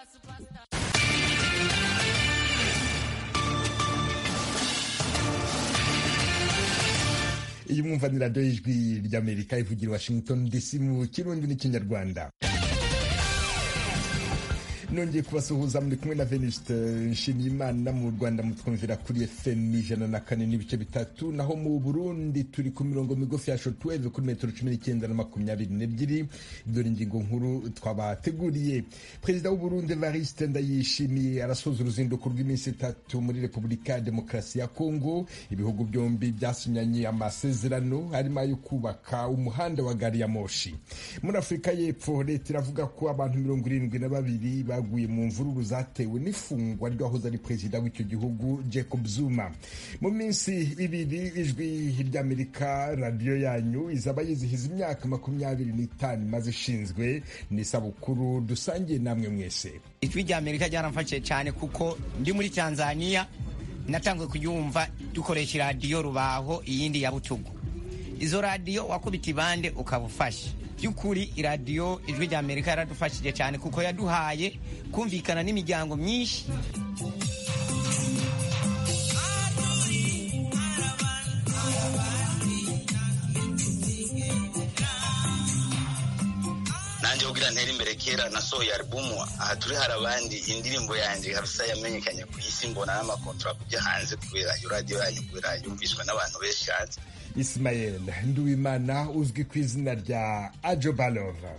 iyi mwumva ni radiyo y'ijwi ry'amerika ivugira washington dc mu kirundi n'ikinyarwanda nongeye kubasuhuza muri kumwe na venuste nshimiyimana mu rwanda mutwumvira kuri fm ijana na kane n'ibice bitatu naho mu burundi turi ku mirongo migufi ya shotweve kuri metero cumi n'icyenda na makumyabiri n'ebyiri dore ingingo nkuru twabateguriye perezida w'uburundi evariste ndayishimiye arasoza uruzinduko rw'iminsi itatu muri repubulika ya demokarasi ya kongo ibihugu byombi byasinyanye amasezerano harimo ayo kubaka umuhanda wa gari ya moshi muri afurika y'epfo leta iravuga ko abantu mirongo irindwi na babiri baguye mu mvururu zatewe n'ifungwa ry'uwahoze ari perezida w'icyo gihugu jacob zuma mu minsi ibiri ijwi ry'amerika radiyo yanyu izaba yizihiza imyaka makumyabiri n'itanu imaze ishinzwe n'isabukuru dusangiye namwe mwese ijwi ry'amerika ryaramfashije cyane kuko ndi muri tanzania natangiye kuyumva dukoresha iradiyo rubaho iyindi ya butugu izo radiyo wakubita ibande ukaba ufashe by'ukuri iradiyo ijwi rya amerika yaradufashije cyane kuko yaduhaye kumvikana n'imiryango myinshi nanjye kugira ntere imbere kera nasohoye alubumu aha turi hari abandi indirimbo yanjye kabisa yamenyekanye ku isi mbona n'amakontora kujya hanze kubera iyo radiyo yanyu kubera yumvishwa n'abantu benshi hanze Ismael Nduwimana uzwi ku izina rya Ajo Balova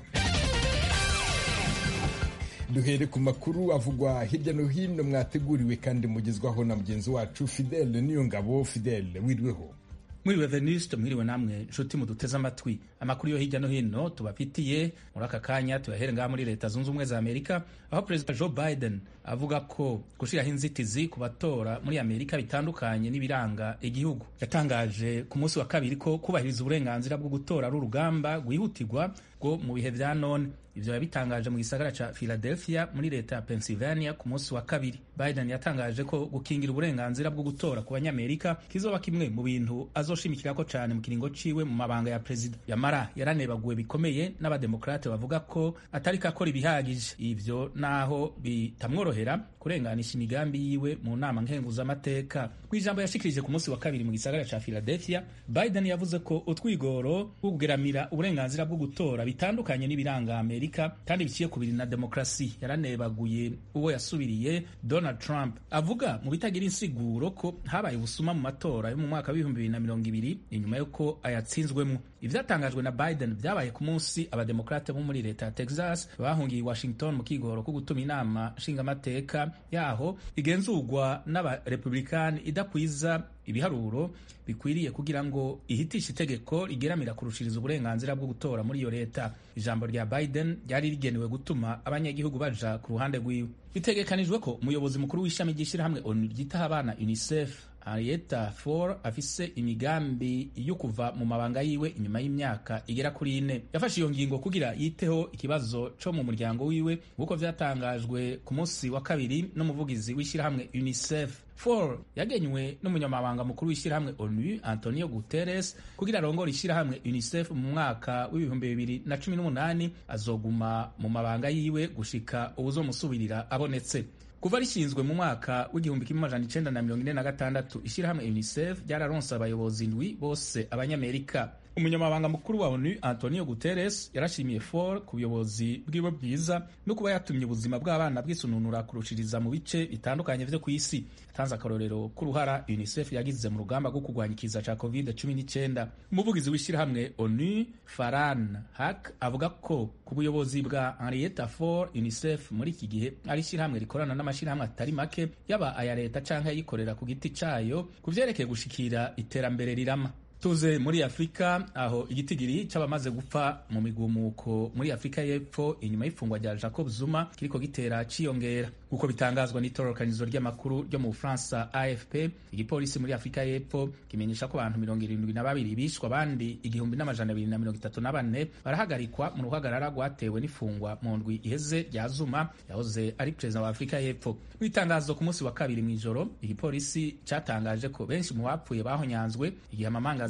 duhere ku makuru avugwa hirya no hino mwateguriwe kandi mugezwaho na mugenzi wacu Fidele Niyongabo Fidele wiriweho mwiriwe Venuste mwiriwe namwe nshuti muduteze amatwi amakuru yo hirya no hino tubafitiye muri aka kanya tuyahere ngaha muri leta zunze ubumwe za amerika aho perezida joe biden avuga ko gushiraho inzitizi ku batora muri amerika bitandukanye n'ibiranga igihugu yatangaje ku munsi wa kabiri ko kubahiriza uburenganzira bwo gutora ari urugamba rwihutirwa rwo mu bihe vya none ivyo yabitangaje mu gisagara ca Philadelphia muri leta ya Pennsylvania ku munsi wa kabiri. Biden yatangaje ko gukingira uburenganzira bwo gutora ku banyamerika kizoba kimwe mu bintu azoshimikirako cane mu kiringo ciwe mu mabanga ya perezida. Yamara yaranebaguwe bikomeye n'abademokrate bavuga ko atariko akora ibihagije, ivyo naho bitamworohera kurenganisha imigambi yiwe mu nama nkenguzamateka. Kw'ijambo yashikirije ku munsi wa kabiri mu gisagara ca Philadelphia, Biden yavuze ko utwigoro bwo kugeramira uburenganzira bwo gutora bitandukanye n'ibiranga Amerika kandi biciye ku biri na demokrasi. Yaranebaguye uwo yasubiriye Donald Trump avuga mu bitagira insiguro ko habaye ubusuma mu matora yo mu mwaka w'ibihumbi bibiri na mirongo ibiri inyuma y'uko ayatsinzwemo. Ivyatangajwe na Biden vyabaye ku munsi abademokrate bo muri leta ya Texas bahungiye i Washington mu kigoro ko gutuma inama nshingamateka yaho igenzurwa n'abarepublikani idakwiza ibiharuro bikwiriye kugira ngo ihitishe itegeko rigeramira kurushiriza uburenganzira bwo gutora muri iyo leta. Ijambo rya Biden ryari rigenewe gutuma abanyagihugu baja ku ruhande rwiwe. Bitegekanijwe ko umuyobozi mukuru w'ishami ry'ishirahamwe ONU ryitaho abana UNICEF Henrietta Fore afise imigambi yo kuva mu mabanga yiwe inyuma y'imyaka igera kuri ine. Yafashe iyo ngingo kugira yiteho ikibazo co mu muryango wiwe nk'uko vyatangajwe ku munsi wa kabiri n'umuvugizi w'ishirahamwe UNICEF. Fore yagenywe n'umunyamabanga mukuru w'ishirahamwe ONU Antonio Guterres kugira arongore ishirahamwe UNICEF mu mwaka w'ibihumbi bibiri na cumi n'umunani azoguma mu mabanga yiwe gushika uwuzomusubirira abonetse. kuva rishinzwe mu mwaka w'igihumbi kimwe amajana icenda na mirongo ine na gatandatu ishirahamwe UNICEF ryararonse abayobozi ndwi bose abanyamerika umunyamabanga mukuru wa onu antonio guterres yarashimiye for ku buyobozi bwiwe bwiza no kuba yatumye ubuzima bw'abana bwisununura kurushiriza mu bice bitandukanye vyo ku isi yatanze akarorero k'uruhara unicef yagize mu rugamba rwo kurwanya ikiza ca covid 19 umuvugizi w'ishyirahamwe onu faran hak avuga ko ku buyobozi bwa henrietta for unicef muri iki gihe ari ishyirahamwe rikorana n'amashyirahamwe atari make yaba aya leta canke ayikorera ku giti cayo ku vyerekeye gushikira iterambere rirama tuze muri afurika aho igitigiri c'abamaze gupfa mu migumuko muri afurika y'epfo inyuma y'ifungwa rya jacob zuma kiriko gitera ciyongera nk'uko bitangazwa n'itororokanizo ry'amakuru ryo mu bufaransa afp igipolisi muri afurika y'epfo kimenyesha ko abantu mirongo irindwi na babiri bishwe abandi igihumbi n'amajana abiri na mirongo itatu na bane barahagarikwa mu ruhagarara rwatewe n'ifungwa mu ndwi iheze rya zuma yahoze ari perezida wa afurika y'epfo mu itangazo ku munsi wa kabiri mw'ijoro igipolisi catangaje ko benshi mu bapfuye bahonyanzwe igihe amamangaza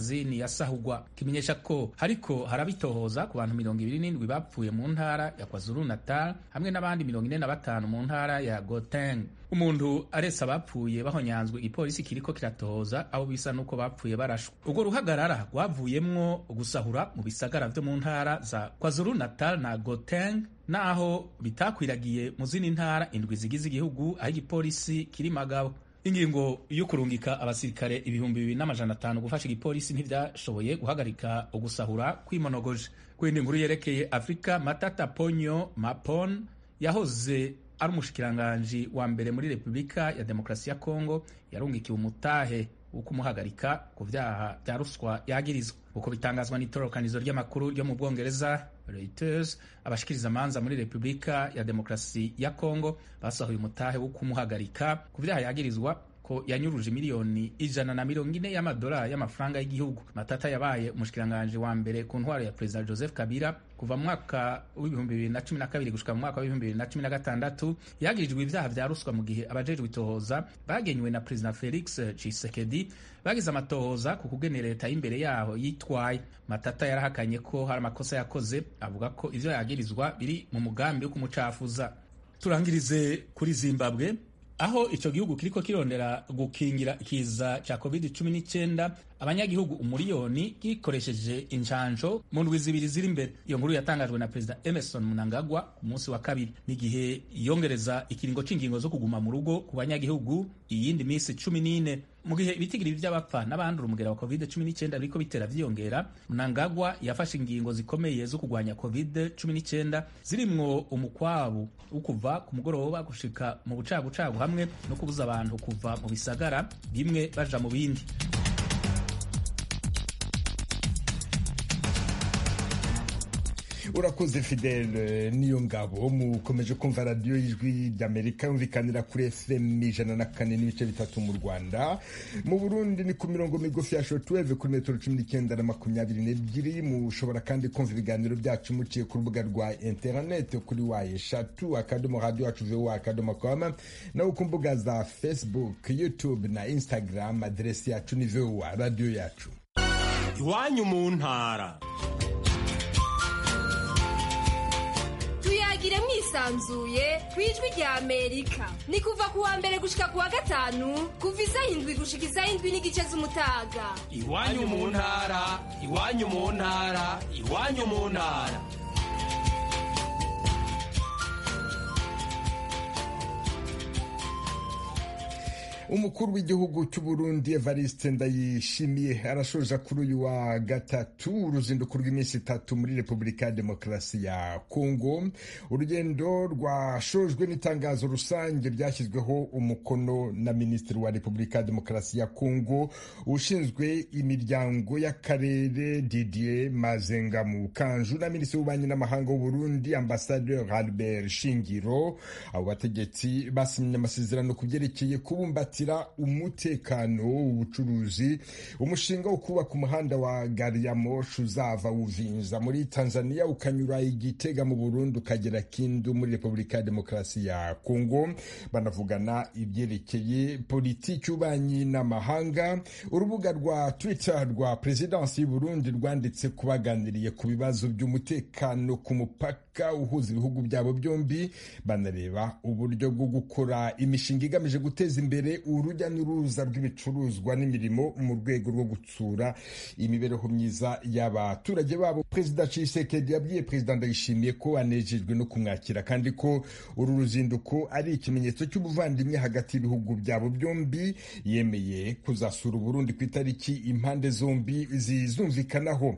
y'amangazini yasahugwa kimenyesha ko hariko harabitohoza ku bantu mirongo ibiri n'indwi bapfuye mu ntara ya kwazulu natal hamwe n'abandi mirongo ine na batanu mu ntara ya goteng umuntu aretse abapfuye bahonyanzwe igipolisi kiriko kiratohoza abo bisa n'uko bapfuye barashwe urwo ruhagarara rwavuyemwo gusahura mu bisagara vyo mu ntara za kwazulu natal na goteng naho bitakwiragiye mu zindi ntara indwi zigize igihugu aho igipolisi kiri magabo ingingo yo kurungika abasirikare ibihumbi bibiri n'amajana atanu gufasha igipolisi ntivyashoboye guhagarika ugusahura kwimonogoje kwindi nkuru yerekeye afurika matata ponyo mapon yahoze ari umushikiranganji wa mbere muri repubulika ya demokarasi ya kongo yarungikiwe umutahe wo kumuhagarika ku vyaha vya ruswa yagirizwa uko bitangazwa n'itorokanizo ry'amakuru ryo mu bwongereza Reuters abashikiriza amanza muri repubulika ya demokarasi ya kongo basohoye umutahe wo kumuhagarika ku vyaha yagirizwa ko yanyuruje miliyoni ijana na mirongo ine y'amadolari y'amafaranga y'igihugu matata yabaye umushikiranganji wa mbere ku ntwaro ya perezida joseph kabila kuva mu mwaka w'ibihumbi bibiri na cumi na kabiri gushika mu mwaka w'ibihumbi bibiri na cumi na gatandatu yagirijwe ibyaha vya ruswa mu gihe abajejwe itohoza bagenywe na perezida felix tshisekedi bagize amatohoza ku kugene leta y'imbere yaho yitwaye matata yarahakanye ko hari amakosa yakoze avuga ko ivyo yagirizwa biri mu mugambi wo kumucafuza turangirize kuri zimbabwe aho ico gihugu kiriko kirondera gukingira ikiza ca covid 19 abanyagihugu umuriyoni gikoresheje injanjo mu ndwi zibiri ziri imbere iyo nkuru yatangajwe na perezida emerson munangagwa ku munsi wa kabiri n'igihe yongereza ikiringo c'ingingo zo kuguma mu rugo ku banyagihugu iyindi minsi cumi n'ine mu gihe ibitigiri vy'abapfa n'abandura umugera wa covid 19 biriko bitera vyiyongera munangagwa yafashe ingingo zikomeye zo kugwanya covid 19 zirimwo umukwabu wo kuva ku mugoroba gushika mu bucagucagu hamwe no kubuza abantu kuva mu bisagara bimwe baja mu bindi urakoze fidele niyo ngabo mukomeje kumva radiyo y'ijwi ry'amerika yumvikanira kuri fm ijana na kane n'ibice bitatu mu rwanda mu burundi ni ku mirongo migufi ya shotweve kuri metero cumi n'icyenda na makumyabiri n'ebyiri mushobora kandi kumva ibiganiro byacu muciye ku rubuga rwa interineti kuri wa eshatu akadomo radiyo wacu vowa akadomo koma naho ku mbuga za facebook youtube na instagram aderesi yacu ni vowa radiyo yacu iwanyu mu ntara tuyagire mwisanzuye ku ijwi rya amerika ni kuva ku wa mbere gushika ku wa gatanu kuva isaha indwi gushika isaha indwi n'igice z'umutaga iwanyu mu ntara iwanyu mu ntara iwanyu mu ntara umukuru w'igihugu cy'u Burundi Evariste Ndayishimiye arashoja kuri uyu wa gatatu uruzinduko rw'iminsi itatu muri Repubulika ya Demokarasi ya Kongo urugendo rwashojwe n'itangazo rusange ryashyizweho umukono na Minisitiri wa Repubulika ya Demokarasi ya Kongo ushinzwe imiryango y'akarere Didier Mazenga Mukanju na Minisitiri w'ububanyi n'amahanga w'u Burundi Ambassadeur Albert Shingiro abo bategetsi basinye amasezerano ku byerekeye kubumbatira umutekano ubucuruzi umushinga wo kubaka umuhanda wa gari ya moshi uzava uvinza muri tanzania ukanyura igitega mu burundi ukagera kindu muri repubulika ya demokarasi ya kongo banavugana ibyerekeye politiki y'ububanyi n'amahanga urubuga rwa twitter rwa perezidansi y'uburundi rwanditse kubaganiriye ku bibazo by'umutekano ku mupaka uhuza ibihugu byabo byombi banareba uburyo bwo gukora imishinga igamije guteza imbere urujya n'uruza rw'ibicuruzwa n'imirimo mu rwego rwo gutsura imibereho myiza y'abaturage babo perezida Tshisekedi yabwiye perezida Ndayishimiye ko anejejwe no kumwakira kandi ko uru ruzinduko ari ikimenyetso cy'ubuvandimwe hagati y'ibihugu byabo byombi yemeye kuzasura Uburundi ku itariki impande zombi zizumvikanaho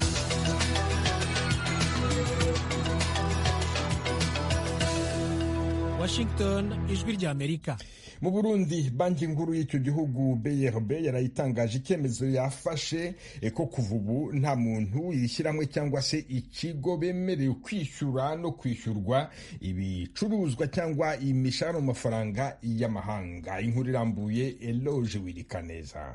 Washington ijwi rya Amerika mu Burundi banki nkuru y'icyo gihugu BRB yarayitangaje icyemezo yafashe ko kuva ubu nta muntu yishyirahamwe cyangwa se ikigo bemerewe kwishyura no kwishyurwa ibicuruzwa cyangwa imishahara mu mafaranga y'amahanga inkuru irambuye Eloge Wirikaneza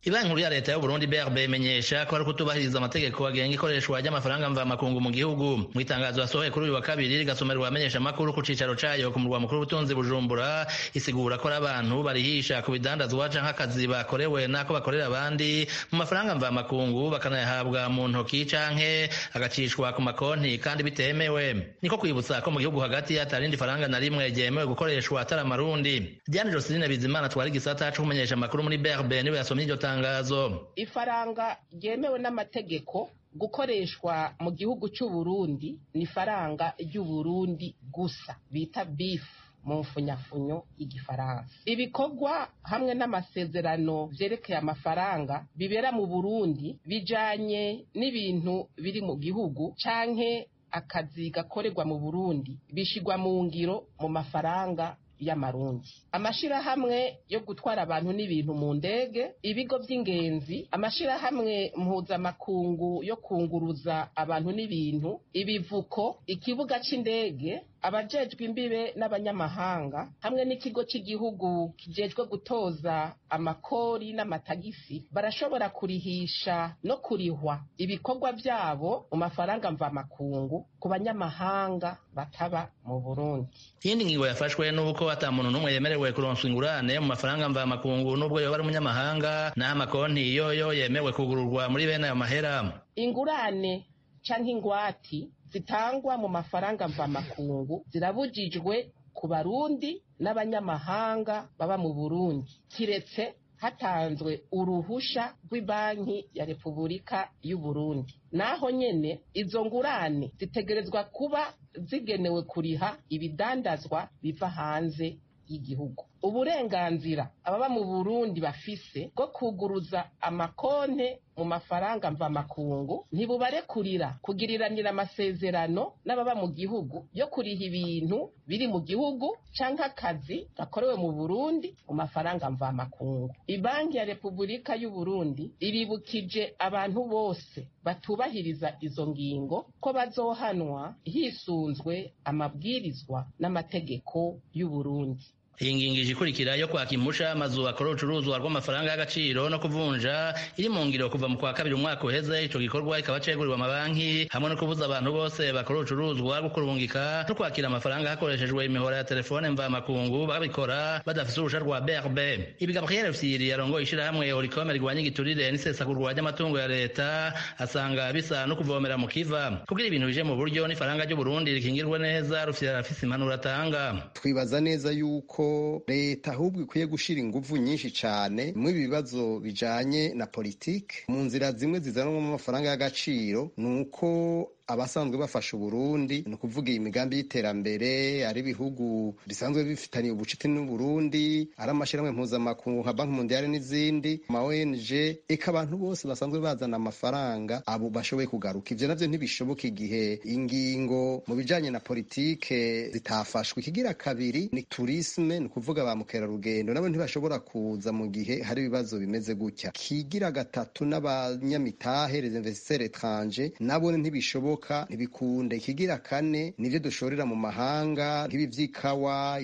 ibanki nkuru ya leta y'uburundi brb imenyesha ko ari kutubahiriza amategeko agenga ikoreshwa ry'amafaranga mvamakungu mu gihugu mu itangazo yasohoye kuri uyu wa kabiri rigasomerwa abamenyesha amakuru ku cicaro cayo ku murwa mukuru w'ubutunzi bujumbura isigura ko ari abantu barihisha ku bidandazwa canke akazi bakorewe n'ako bakorera abandi mu mafaranga mvamakungu bakanayahabwa mu ntoki canke agacishwa ku makonti kandi bitemewe niko kwibutsa ko mu gihugu hagati atarindi faranga na rimwe ryemewe gukoreshwa atari amarundi diane joseline bizimana twari igisata co kumenyesha amakuru muri brb niwe yasomye iryo tangazo ifaranga ryemewe n'amategeko gukoreshwa mu gihugu cy'uburundi ni ifaranga ry'uburundi gusa bita bifu mu mfunyafunyo y'igifaransa ibikorwa hamwe n'amasezerano vyerekeye amafaranga bibera mu burundi bijanye n'ibintu biri mu gihugu canke akazi gakorerwa mu burundi bishigwa mu ngiro mu mafaranga y'amarundi amashirahamwe yo gutwara abantu n'ibintu mu ndege ibigo by'ingenzi amashirahamwe mpuzamakungu yo kunguruza abantu n'ibintu ibivuko ikibuga c'indege abajejwe imbibe n'abanyamahanga hamwe n'ikigo cy'igihugu kijejwe gutoza amakori n'amatagisi barashobora kurihisha no kurihwa ibikorwa byabo mu mafaranga mvamakungu ku banyamahanga bataba mu burundi iyindi ngingo yafashwe n'uko ata muntu n'umwe yemerewe kuronswa ingurane mu mafaranga mvamakungu n'ubwo yoba ari umunyamahanga n'aho amakonti yoyo yemewe kugururwa muri bene ayo mahera ingurane canke ingwati zitangwa mu mafaranga mvamakungu zirabujijwe ku barundi n'abanyamahanga baba mu burundi kiretse hatanzwe uruhusha rw'ibanki ya repubulika y'uburundi naho nyene izo ngurane zitegerezwa kuba zigenewe kuriha ibidandazwa biva hanze y'igihugu uburenganzira ababa mu burundi bafise bwo kuguruza amakonte mu mafaranga mvamakungu ntibubarekurira kugiriranira amasezerano n'ababa mu gihugu yo kuriha ibintu biri mu gihugu canke akazi gakorewe mu burundi mu mafaranga mvamakungu ibanki ya repubulika y'uburundi iribukije abantu bose batubahiriza izo ngingo ko bazohanwa hisunzwe amabwirizwa n'amategeko y'uburundi iyi ngingo ije ikurikira yo kwaka impusha amazu akora urucuruzwa rw'amafaranga y'agaciro no kuvunja iri mu ngiro kuva mu kwa kabiri umwaka uheze ico gikorwa kikaba ceguriwe amabanki hamwe no kubuza abantu bose bakora urucuruzwa rwo kurungika no kwakira amafaranga hakoreshejwe imihora ya telefone mvamakungu babikora badafise uruhusha rwa brb ibi gabriel fyiri yarongoye ishirahamwe orikome rigwanya igiturire n'isesagurwa ry'amatungo ya leta asanga bisa no kuvomera mu kiva kugira ibintu bije mu buryo n'ifaranga ry'uburundi rikingirwe neza rufise arafise impanuro atanga twibaza neza yuko leta ahubwo ikwiye gushira inguvu nyinshi cyane mu bibazo bijanye na politike mu nzira zimwe zizanwa mu mafaranga y'agaciro ni uko abasanzwe bafasha uburundi ni ukuvuga iyi migambi y'iterambere ari ibihugu bisanzwe bifitaniye ubucuti n'uburundi ari amashyirahamwe mpuzamakungu nka banki mundiyari n'izindi ama ong eka abantu bose basanzwe bazana amafaranga abo bashoboye kugaruka ivyo navyo ntibishoboka igihe ingingo mu bijanye na politike zitafashwe ikigira kabiri ni turisme ni ukuvuga ba mukerarugendo nabo ntibashobora kuza mu gihe hari ibibazo bimeze gutya kigira gatatu n'abanyamitahe les investisseurs étrangers nabo ntibishoboka ntibikunde ikigira kane nivyo dushorera mu mahanga nk'ibi vy'ikawa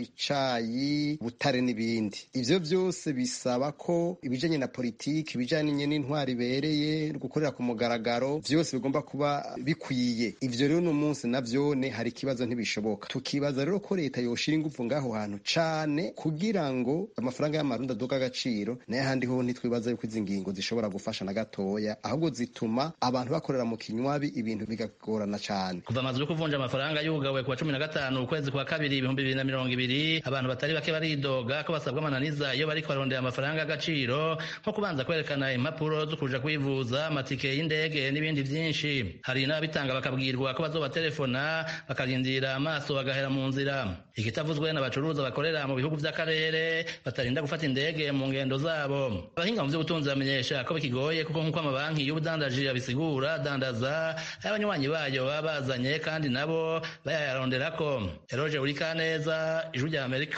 icayi butare n'ibindi ivyo vyose bisaba ko ibijanye na politiki ibijanye n'intwari ibereye gukorera ku mugaragaro vyose bigomba kuba bikwiye ivyo rero uno munsi navyone hari ikibazo ntibishoboka tukibaza rero ko leta yoshira ingufu ngaho hantu cane kugira ngo amafaranga y'amarundi aduga agaciro nayo ahandi ho ntitwibaza yuko izi ngingo zishobora gufasha na gatoya ahubwo zituma abantu bakorera mu kinywabi ibintu bigagorana cane kuva amazu yo kuvunja amafaranga yugawe kuwa cumi na gatanu ukwezi kwa kabiri ibihumbi bibiri na mirongo ibiri abantu batari bake baridoga ko basabwa amananiza iyo bariko barondera amafaranga y'agaciro nko kubanza kwerekana impapuro zo kuja kwivuza amatike y'indege n'ibindi vyinshi hari n'ababitanga bakabwirwa ko bazobaterefona bakarindira amaso bagahera mu nzira ikitavuzwe n'abacuruza bakorera mu bihugu vy'akarere batarinda gufata indege mu ngendo zabo abahinga mu vy'ubutunzi bamenyesha ko bikigoye kuko nk'uko amabanki y'ubudandaji abisigura dandaza abanywanyi bayo baba bazanye kandi nabo bayayaronderako eroje uri kaneza ijwi rya amerika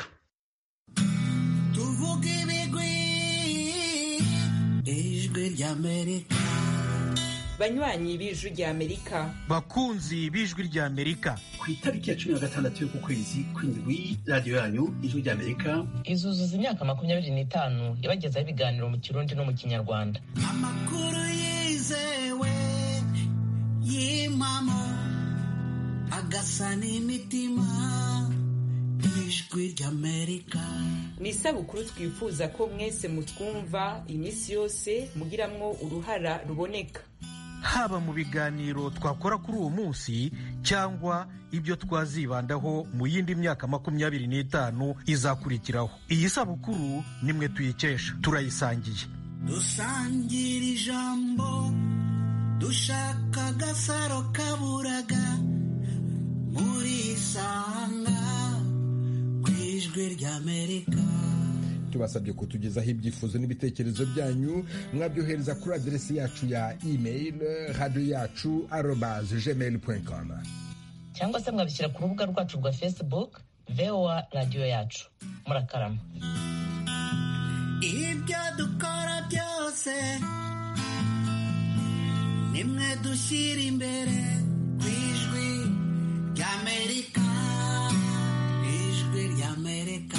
tuvuga ibigwi ijwi rya amerika banywanyi b'ijwi rya amerika bakunzi b'ijwi rya amerika ku itariki ya cumi na gatandatu y'uku kwezi kw'indwi radiyo yanyu ijwi rya amerika izuzuza imyaka makumyabiri n'itanu yabagezaho ibiganiro mu kirundi no mu kinyarwanda amakuru yizewe y'impamo agasa n'imitima ijwi ry'amerika ni isabukuru twifuza ko mwese mutwumva iminsi yose mugiramwo uruhara ruboneka haba mu biganiro twakora kuri uwo munsi cyangwa ibyo twazibandaho mu yindi myaka makumyabiri n'itanu izakurikiraho iyi sabukuru nimwe tuyikesha turayisangiye dusangira ijambo dushaka agasaro kaburaga muri isanga ku ijwi ry'amerika tubasabye kutugezaho ibyifuzo n'ibitekerezo byanyu mwabyohereza kuri aderesi yacu ya email radiyo yacu arobaze gmail com cyangwa se mwabishyira ku rubuga rwacu rwa facebook voa radiyo yacu murakarama ibyo dukora byose nimwe dushyira imbere ku ijwi ry'amerika ijwi ry'amerika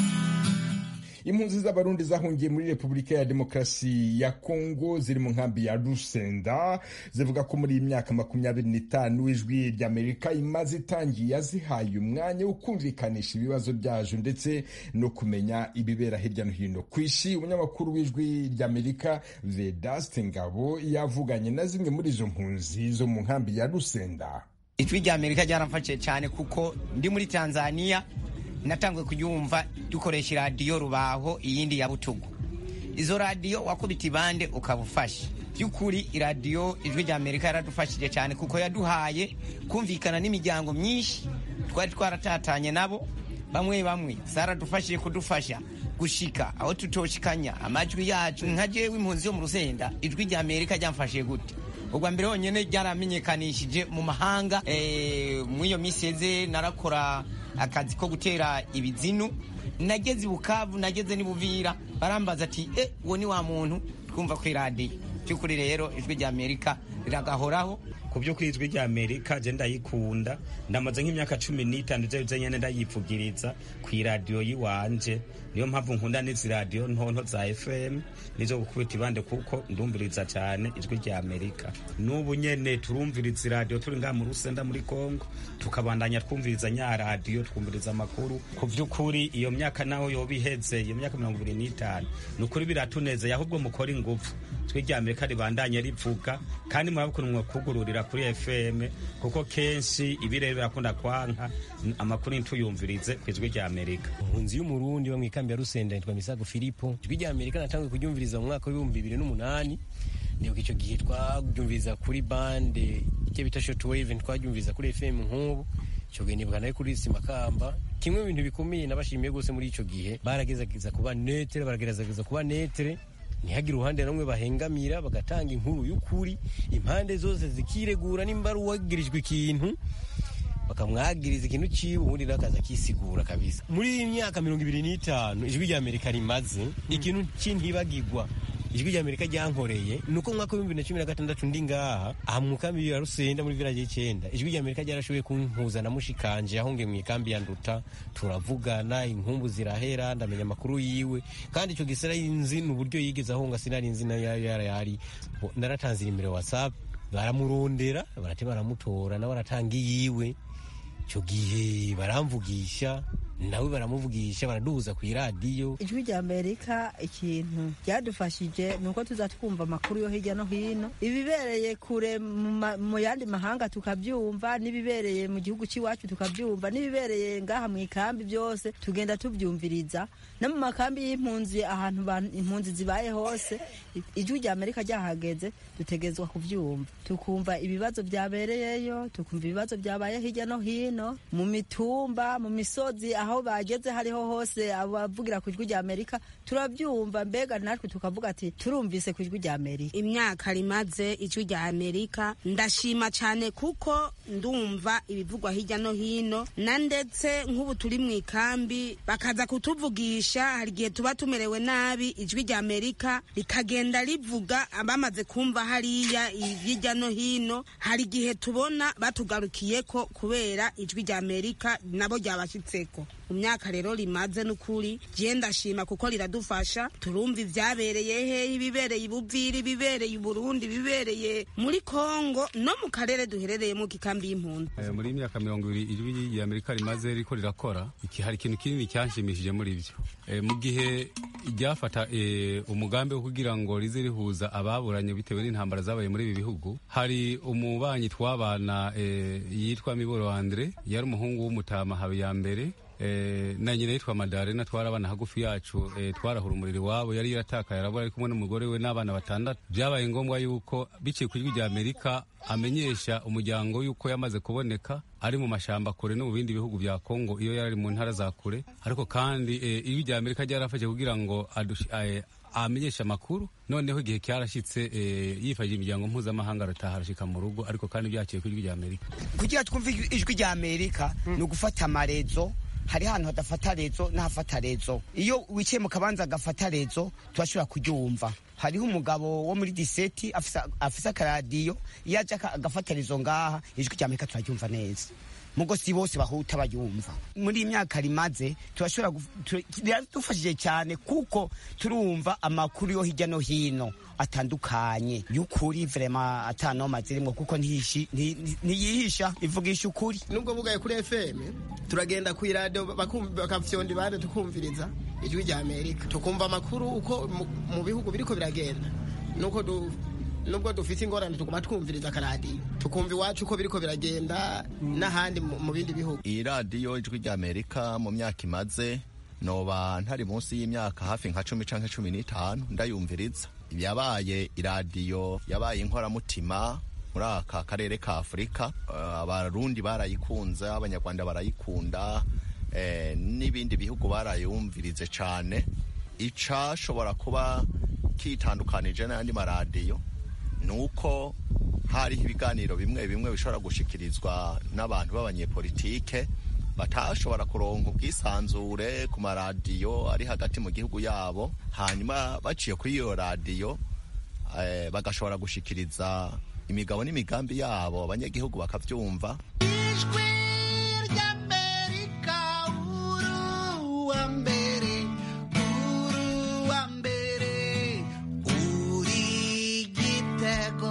impunzi z'abarundi zahungiye muri repubulika ya demokarasi ya kongo ziri mu nkambi ya rusenda zivuga ko muri iyi myaka makumyabiri n'itanu ijwi ry'amerika imaze itangiye yazihaye umwanya wo kumvikanisha ibibazo byazo ndetse no kumenya ibibera hirya no hino ku isi umunyamakuru w'ijwi ry'amerika vedaste ngabo yavuganye na zimwe muri izo mpunzi zo mu nkambi ya rusenda ijwi ry'amerika ryaramfashije cyane kuko ndi muri tanzania natanguye kuryumva dukoresha iradiyo rubaho iyindi ya butugu izo radiyo wakubita ibande ukaba ufashe by'ukuri iradiyo ijwi rya amerika yaradufashije cyane kuko yaduhaye kumvikana n'imiryango myinshi twari twaratatanye nabo bamwe bamwe zaradufashije kudufasha gushika aho tutoshikanya amajwi yacu nka jewe impunzi yo mu rusenda ijwi rya amerika ryamfashije gute ubwa mbere honyine ryaramenyekanishije mu mahanga muri iyo minsi yeze narakora akazi ko gutera ibizinu nageze i bukavu nageze n'ibuvira barambaza ati e uwo ni wa muntu twumva ku iradiyo by'ukuri rero ijwi rya amerika riragahoraho ku by'ukuri ijwi rya amerika je ndayikunda ndamaze nk'imyaka cumi n'itanu je nyene ndayipfugiriza ku iradiyo yiwanje niyo mpamvu nkunda n'izi radiyo ntonto za fm nizo gukubita ibande kuko ndumviriza cyane ijwi rya amerika n'ubu nyene turumviriza iradiyo turi ngaha mu rusenda muri kongo tukabandanya twumviriza nya radiyo twumviriza amakuru ku by'ukuri iyo myaka naho yoba iheze iyo myaka mirongo ibiri n'itanu ni ukuri biratunezeye ahubwo mukora ingufu ijwi rya amerika ribandanye rivuga kandi murabukunwa kugururira kuri fm kuko kenshi ibirere birakunda kwanka amakuru ntituyumvirize ku ijwi rya amerika impunzi y'umurundi bo mu ikambi ya rusenda yitwa misago filipo ijwi rya amerika natangiye kuryumviriza mu mwaka w'ibihumbi bibiri n'umunani ndibuka icyo gihe twaryumviriza kuri bande icyo bita shotwave twaryumviriza kuri fm nk'ubu icyo gihe nibuka nayo kuri simakamba kimwe mu bintu bikomeye nabashimiye rwose muri icyo gihe baragerageza kuba netere baragerageza kuba netere ntihagire uruhande rumwe bahengamira bagatanga inkuru y'ukuri impande zose zikiregura nimba ari uwagirijwe ikintu bakamwagiriza ikintu ciwe ubundi nawe akaza akisigura kabisa muri iyi myaka mirongo ibiri n'itanu ijwi rya amerika rimaze ikintu c'intibagirwa ijwi rya amerika ryankoreye ni uko mwaka w'ibihumbi bibiri na cumi na gatandatu ndi ngaha aha mu kambi ya rusenda muri village y'icenda ijwi rya amerika ryarashoboye kumpuza na mushikanje yahungiye mu ikambi ya nduta turavugana inkumbu zirahera ndamenya amakuru yiwe kandi ico gisera nzi n'uburyo yigeze ahunga sinari nzi nayo yari yari naratanze inimero whatsapp baramurondera barate baramutora nawe aratanga iyiwe icyo gihe baramvugisha nawe baramuvugisha baraduhuza ku iradiyo ijwi rya amerika ikintu ryadufashije ni uko tuza twumva amakuru yo hirya no hino ibibereye kure mu yandi mahanga tukabyumva n'ibibereye mu gihugu cy'iwacu tukabyumva n'ibibereye ngaha mu ikambi byose tugenda tubyumviriza no mu makambi y'impunzi ahantu impunzi zibaye hose ijwi rya amerika ryahageze dutegezwa kubyumva tukumva ibibazo byabereyeyo tukumva ibibazo byabaye hirya no hino mu mitumba mu misozi aho bageze hariho hose abavugira ku ijwi rya amerika turabyumva mbega natwe tukavuga ati turumvise ku ijwi rya amerika imyaka rimaze ijwi rya amerika ndashima cyane kuko ndumva ibivugwa hirya no hino na ndetse nk'ubu turi mu ikambi bakaza kutuvugisha hari igihe tuba tumerewe nabi ijwi rya amerika rikagenda rivuga bamaze kumva hariya hirya no hino hari igihe tubona batugarukiye ko kubera ijwi rya amerika nabo ryabashyitseko mu myaka rero rimaze n'ukuri je ndashima kuko riradufasha turumva ivyabereye hehe ibibereye ibuviri ibibereye uburundi ibibereye muri kongo no mu karere duherereyemo kikambi y'impunzi Eh, muri iyi myaka mirongo ibiri ijwi rya amerika rimaze riko rirakora iki hari ikintu kinini cyanshimishije muri byo Eh, mu gihe ryafata eh, umugambi wo kugira ngo rize rihuza ababuranye bitewe n'intambara zabaye muri ibi bihugu hari umubanyi twabana eh, yitwa miboro andre yari umuhungu w'umutama habiyambere Eh, na nyina yitwa madarena twarabana hagufi yacu eh, twarahura umuriro iwabo yari yaratakaye arabura ari kumwe n'umugore we n'abana batandatu byabaye ngombwa yuko biciye ku ijwi rya amerika amenyesha umuryango yuko yamaze kuboneka ari mu mashamba kure no mu bindi bihugu bya kongo iyo yari ari mu ntara za kure ariko kandi eh, ijwi rya amerika ryarafashe kugira ngo adushi- eh, amenyesha amakuru noneho igihe cyarashyitse eh, yifashishije imiryango mpuzamahanga arataha arashika mu rugo ariko kandi byaciye ku ijwi rya amerika kugira twumve ijwi rya amerika ni ugufata amarezo hari ahantu hadafata rezo n'ahafata rezo iyo wicaye mu kabanza agafata rezo turashobora kuryumva hariho umugabo wo muri diseti afisa- afise akaradiyo iyo aje aka- agafata rezo ngaha ijwi rya amerika turaryumva neza mugo si bose bahuta bayumva muri iyi myaka rimaze turashobora guf- tu- riradufashije cyane kuko turumva amakuru yo hirya no hino atandukanye y'ukuri vrema atanoma zirimwo kuko ntiyishi- nti- nti- ntiyihisha ivugisha ukuri nubwo bugaye kuri fm turagenda ku iradiyo bakafyonda ibande tukumviriza ijwi rya amerika tukumva amakuru uko mu- mu bihugu biriko biragenda nuko du nubwo dufite ingorane tuguma twumviriza akaradiyo tukumva iwacu uko biriko biragenda n'ahandi mu mu bindi bihugu iyi radiyo ijwi rya amerika mu myaka imaze noba ntari munsi y'imyaka hafi nka cumi canke cumi n'itanu ndayumviriza yabaye iradiyo yabaye inkoramutima muri aka karere ka afurika Eh, abarundi barayikunze abanyarwanda barayikunda eh, n'ibindi bihugu barayumvirize cane icashobora kuba kitandukanije n'ayandi maradiyo ni uko hariho ibiganiro bimwe bimwe bishobora gushikirizwa n'abantu b'abanyepolitike batashobora kuronka ubwisanzure ku maradiyo ari hagati mu gihugu yabo hanyuma baciye kuri iyo radiyo eh, bagashobora gushikiriza imigabo n'imigambi yabo abanyagihugu bakavyumva uwa mbere uwa mbere uri igitego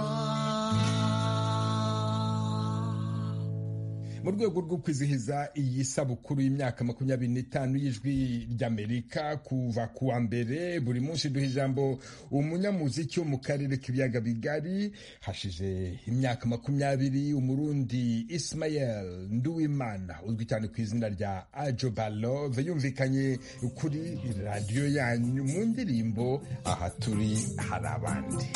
mu rwego rwo kwizihiza iyi sabukuru y'imyaka makumyabiri n'itanu y'ijwi ry'amerika kuva ku wa mbere buri munsi duha ijambo umunyamuziki wo mu karere k'ibiyaga bigari hashize imyaka makumyabiri umurundi ismael nduwimana uzwi cyane ku izina rya ajo balove yumvikanye kuri radiyo yanyu mu ndirimbo aha turi hari abandi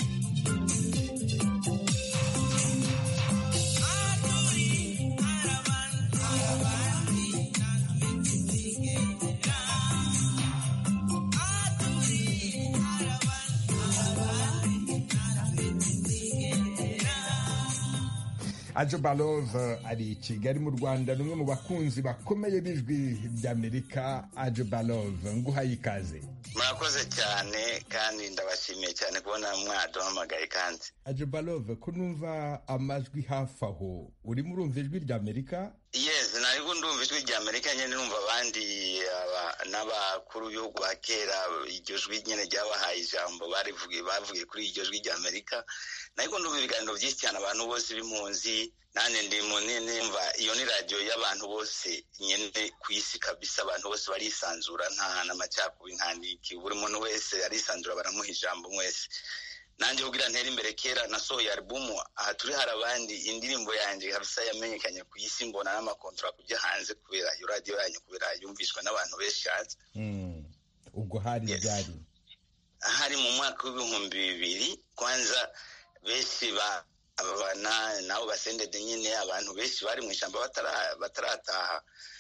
ajo balove ari i kigali mu rwanda ni umwe mu bakunzi bakomeye b'ijwi ry'amerika ajo balove nguhaye ikaze murakoze cyane kandi ndabashimiye cyane kubona mwaduhamagaye kandi ajo balove ko numva amajwi hafi aho urimo urumva ijwi ry'amerika yes nariho ndumva ijwi rya amerika nyine numva abandi aba- n'abakuru b'ibihugu ba kera iryo jwi nyine ryabahaye ijambo barivugiye bavugiye kuri iryo jwi rya amerika nariko ndumva ibiganiro byinshi cyane abantu bose b'impunzi nanjye ndi mu nimva iyo ni radiyo y'abantu bose nyine ku isi kabisa abantu bose barisanzura nta n'amacakubiri nta niki buri muntu wese arisanzura baramuha ijambo mwese nanjye kugira ntere imbere kera nasohoye alubumu aha turi hari abandi indirimbo yanjye kabisa yamenyekanye ku isi mbona n'amakontora kujya hanze kubera iyo radiyo yanyu kubera yumvishwa n'abantu benshi hanze Mm. ubwo hari byari hari mu mwaka w'ibihumbi bibiri kwanza benshi ba abana nabo basendede nyine abantu benshi bari mu ishyamba batara- batarataha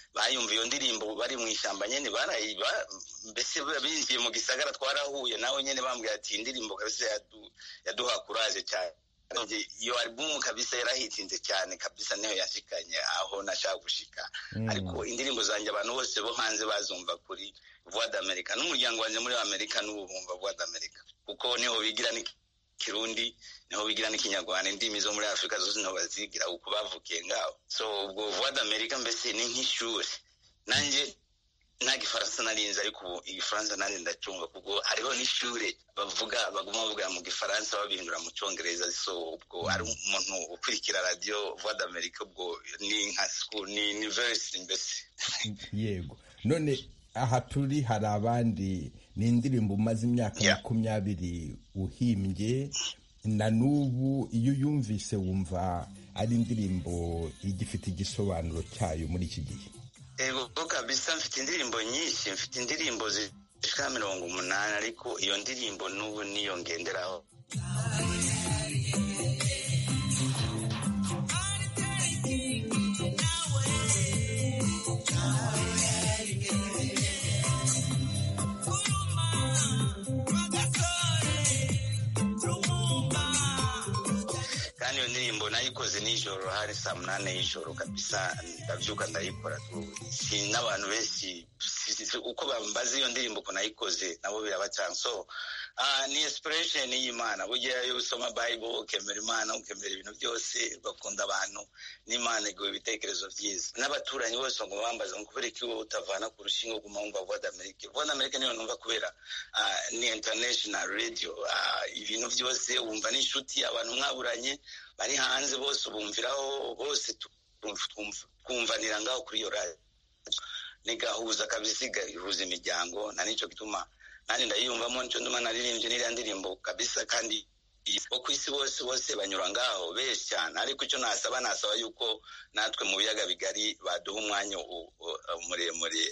bayumva iyo ndirimbo bari mu ishyamba nyine barayiba mbese binjiye mu gisagara twarahuye nawe nyine bambwira ati iyi ndirimbo kabisa yaduha kuraje cyane iyo albumu kabisa yarahitinze cyane kabisa niyo yashikanye aho nashaka gushika ariko indirimbo zanjye abantu bose bo hanze bazumva kuri voix d'america n'umuryango wanjye muri amerika n'ubu bumva voix d'america kuko niho bigira kirundi niho bigira n'ikinyarwanda indimi zo muri afurika zose niho bazigira uko bavukiye ngaho so ubwo voix d'america mbese ni nk'ishuri nanjye nta gifaransa narinze ariko ubu igifaransa nanjye ndacunga kuko hariho n'ishure bavuga baguma bavuga mu gifaransa babihindura mu cyongereza so ubwo ari umuntu ukurikira radiyo voix d'america ubwo ni nka school ni university mbese yego none aha turi hari abandi ni indirimbo umaze imyaka makumyabiri uhimbye na n'ubu iyo uyumvise wumva ari indirimbo igifite igisobanuro cyayo muri iki gihe ego kabisa mfite indirimbo nyinshi mfite indirimbo zishika mirongo umunani ariko iyo ndirimbo n'ubu niyo ngenderaho kandi iyo ndirimbo nayikoze nijoro hari saa munani y'ijoro kabisa ndabyuka ndayikora si n'abantu benshi uko bambaza iyo ndirimbo ko nayikoze nabo birabacanga so ni inspiration y'imana burya iyo usoma bible ukemera imana ukemera ibintu byose ugakunda abantu n'imana iguha ibitekerezo byiza n'abaturanyi bose ngo bambaza ngo kubera iki wowe utavana ku rushinge uguma wumva voix d'amerique voix d'amerique niyo numva kubera ni international radio ibintu byose wumva n'inshuti abantu mwaburanye bari hanze bose ubumviraho bose twumvanira ngaho kuri iyo radio nigahuza kabisa igahuza imiryango na nicyo gituma nanjye ndayiyumvamo nicyo nduma naririmbye n'iriya ndirimbo kabisa kandi bo ku isi bose bose banyura ngaho benshi cyane ariko icyo nasaba nasaba yuko natwe mu biyaga bigari baduha umwanya muremure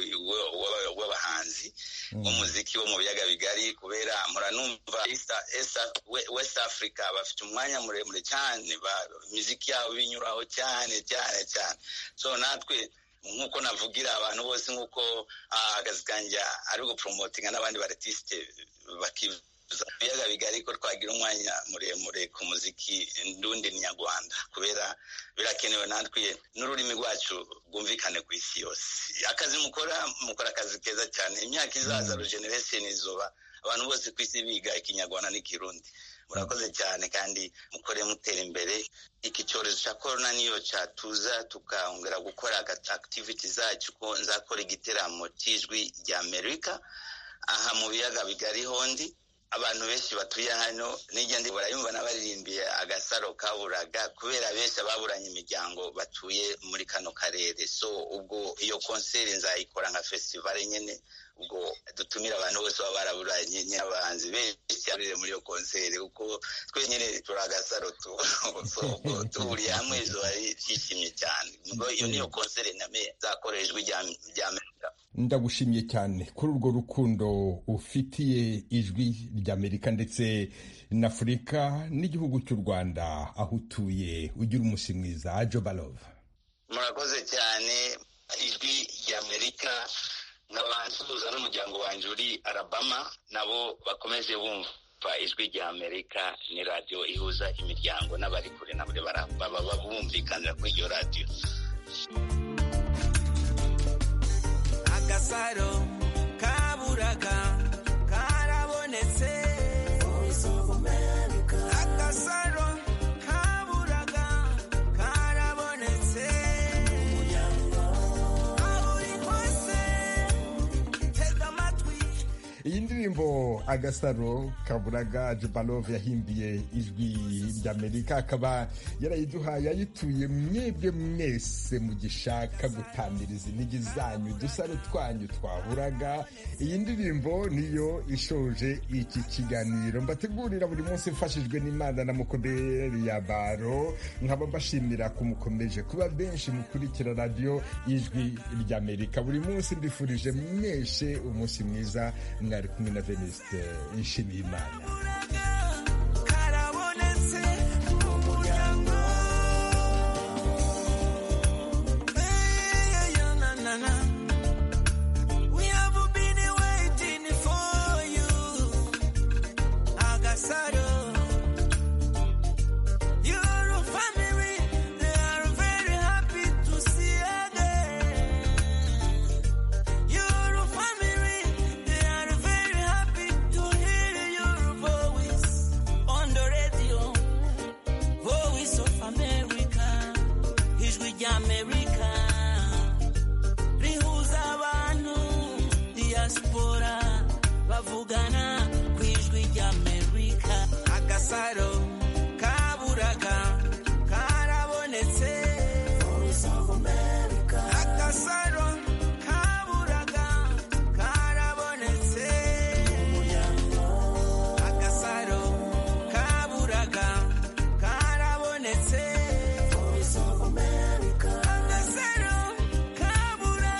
w'abahanzi b'umuziki wo mu biyaga bigari kubera muranumva west africa bafite umwanya muremure cyane imiziki yabo binyuraho cyane cyane cyane so natwe nk'uko navugira abantu bose nk'uko akazi kanjye ari guporomotinga n'abandi baretisite bakivuza ibiyaga bigari ko twagira umwanya muremure ku muziki ndundi nyarwanda kubera birakenewe natwe n'ururimi rwacu rwumvikane ku isi yose akazi mukora mukora akazi keza cyane imyaka izaza rugeneration izuba abantu bose ku isi biga ikinyarwanda n'ikirundi murakoze cyane kandi mukore mutera imbere iki cyorezo cya korona niyo cyatuza tukongera gukora activity zacu ko nzakora igiteramo cy'ijwi rya amerika aha mu biyaga bigari hondi abantu benshi batuye hano nijya ndi barayumva n'abaririmbiye agasaro kaburaga kubera benshi ababuranye imiryango batuye muri kano karere so ubwo iyo konseri nzayikora nka festival nyine ubwo dutumira abantu bose baba baraburanye n'abahanzi benshi cyane muri iyo konseri kuko twe nyine turi agasaro tuhuriye hamwe izuba ryishimye cyane ubwo iyo niyo konseri name nzakora ijwi rya amerika ndagushimye cyane kuri urwo rukundo ufitiye ijwi ry'amerika ndetse na afurika n'igihugu cy'u rwanda aho utuye ugira umunsi mwiza jobalove murakoze cyane ijwi ry'amerika nk'abansuhuza n'umuryango wanjye uri arabama nabo bakomeje bumva ijwi rya amerika ni radiyo ihuza imiryango n'abari kure na buri baba bumvikanira kuri iyo radiyo agasaro kaburaga karabonetse agasaro kaburaga karabonetse aho uri hose tega amatwi iyi ndirimbo agasaro kaburaga jebalove yahimbiye ijwi ry'amerika akaba yarayiduhaye ayituye mwebwe mwese mugishaka gutamiriza intege zanyu udusaro twanyu twaburaga iyi ndirimbo niyo ishoje iki kiganiro mbategurira buri munsi mfashijwe n'imana na mukomeri ya baro nkaba mbashimira ko mukomeje kuba benshi mukurikira radiyo y'ijwi ry'amerika buri munsi mbifurije mweshe umunsi mwiza mwari kumwe na veniste nshimiyimana